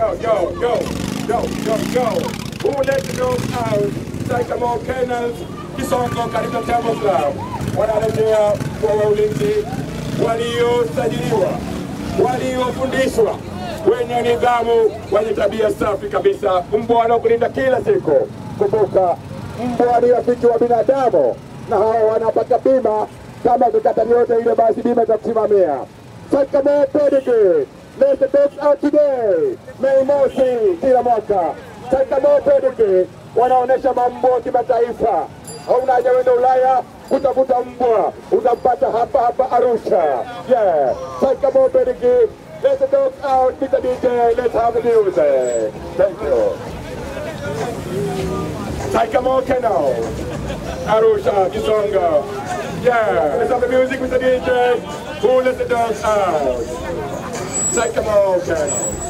yo, yo, yo, yo, yo, yo. Who let the dogs out? Sycamore Kennels, Kisongo katika Temple Club. Wanarejea kwa ulinzi waliosajiliwa, waliofundishwa, wenye nidhamu, wenye tabia safi kabisa, mbwa wanaokulinda kila siku. Kumbuka, mbwa ni rafiki wa binadamu na hao wanapata bima. Kama kukata yote ile, basi bima itakusimamia. Sycamore Pedigree, let the dogs out today, Mei Mosi kila mwaka. Sycamore Pedigree wanaonesha mambo ya kimataifa. Hauna haja wenda Ulaya kutafuta mbwa, utampata hapa hapa Arusha. Yeah, Sycamore Pedigree, let the dogs out, Mr. DJ, let's have the music. Thank you. Sycamore Kennel, Arusha, Kisonga. Yeah, let's have the music with the DJ. Who let the dogs out? Sycamore Kennel.